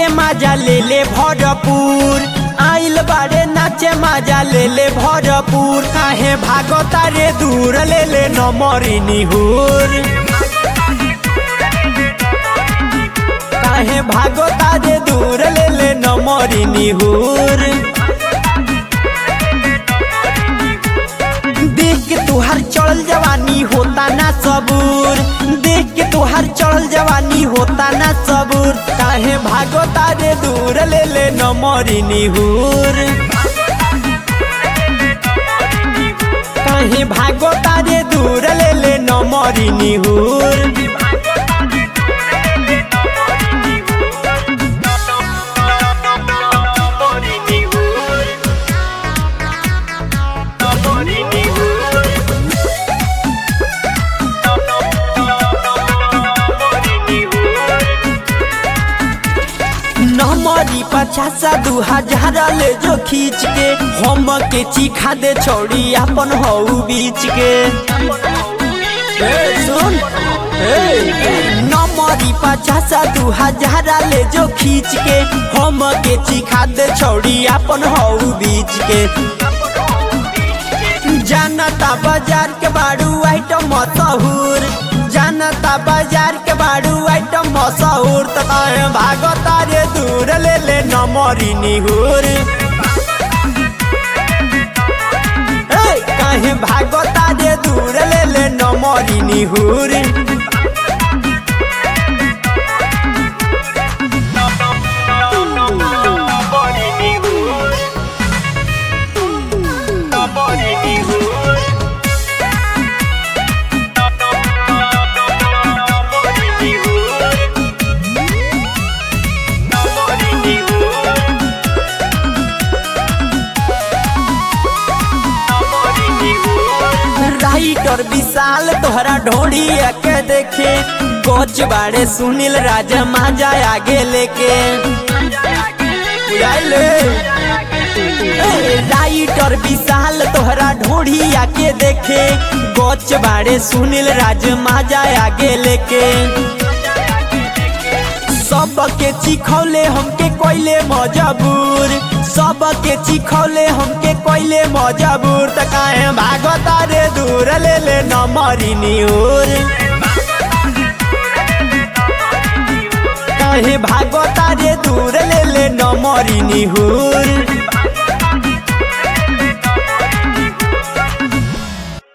माजा ले ले भरपूर आइल बारे नाचे माजा ले ले भरपूर काहे भागता रे दूर ले ले नमरी निहुर काहे भागता रे दूर ले ले नमरी निहुर देख के तुहार चढ़ल जवानी होता ना सबूर देख के तुहार चढ़ल जवानी होता ना सबूर काहे भागता रे दूर ले ले नमरी निहुर काहे भागता रे दूर ले ले नमरी निहुर नमरी पचासा दू हजार ले जो खींच के हम के चिखा दे छोड़ी अपन हऊ बीच के ए, सुन ए, नमरी पचासा दू हजार ले जो खींच के हम के चिखा दे छोड़ी अपन हऊ बीच के जानता बाजार के बाड़ू आइटम मशहूर जानता बाजार के बाड़ू आइटम मशहूर तो कहे भागता रे दूर ले ले नमरी निहुर ए, कहे भागता रे दूर ले ले नमरी निहुर राइटर विशाल तोहरा ढोड़ी के देखे कोच बाड़े सुनील राजा माजा आगे लेके बुझाइले? ए, राइटर विशाल तोहरा ढोड़ी आके देखे गोच बाड़े सुनील राज माजा आगे लेके सबके चिखौले हमके कोइले मजबूर सबके चिखौले हमके कोइले मजबूर त काहे भागता रे दूर ले ले नमरी निहुर काहे भागता रे दूर ले ले नमरी निहुर